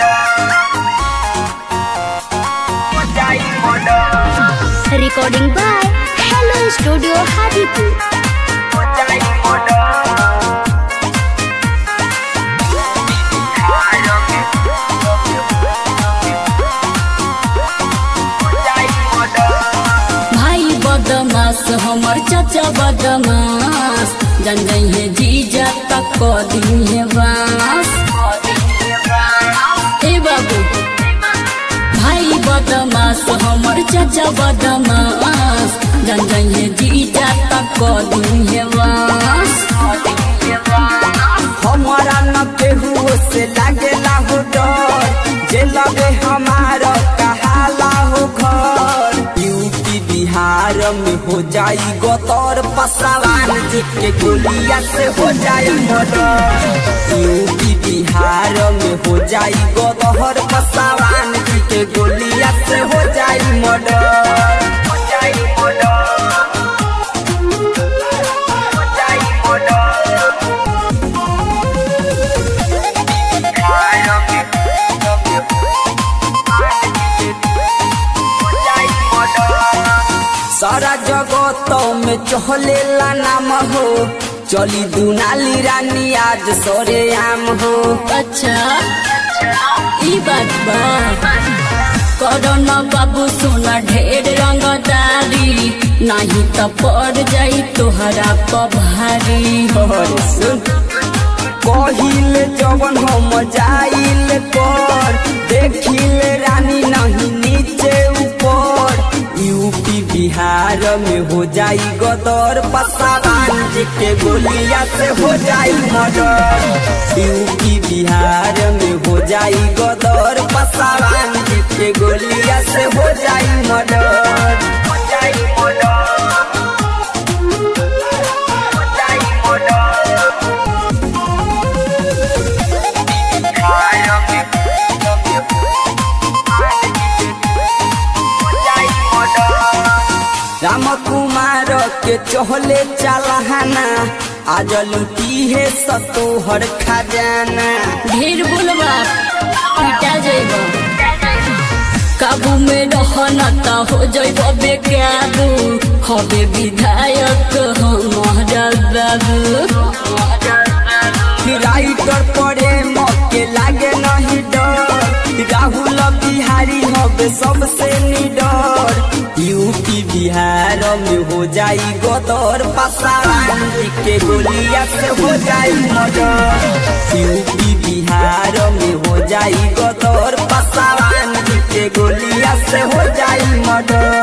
Recording by Hello Studio Hadipur. भाई बदमाश हमर चाचा बदमाश जन जइहे जीजा तक क दिहे बास ए बाबू भाई बदमाश हमर चाचा बदमाश जन जइहे जीजा तक क दिहे बास हमारा न केहू से लागेला हो डर जे लगे हमारा कहाला हो घर यूपी बिहार में हो जाई गतर पसवान जी के गोलिया से हो जाई मर्डर यूपी बिहार में हो जाई गदहर पसवान जी के गोलिया से हो जाई मर्डर हो जाई मर्डर हो जाई मर्डर सारा जगत में चहलेला नाम हो चली दुनाली रानी आज सरे आम हो अच्छा ई बात बा करन बाबू सोना ढेर रंगदारी नहीं त पड़ जाई तोहरा पभारी और सुन कहिल जवन हम जाइल पर देखिल रानी नहीं नीचे ऊपर यूपी बिहार में हो जाई गदर पसावान जी के गोलिया से हो जाई मर्डर यूपी बिहार में हो जाई गदर पसावान जी के गोलिया से हो जाई मर्डर हो जाई मर्डर हो जाई मर्डर राम कुमार के चहले चलहाना आज लुटी है सतोहर खजाना ढेर बोलबा पिटा जाइब काबू में रहन त हो जाइब बेकाबू हबे विधायक हमारा बाबू राइटर पड़े मौके लागे नहीं डर राहुल बिहारी हबे सबसे निडर यूपी बिहार में हो जाई गदर पसावान जी के गोलिया से हो जाई मर्डर यूपी बिहार में हो जाई गदर पसावान जी के गोलिया से हो जाई मर्डर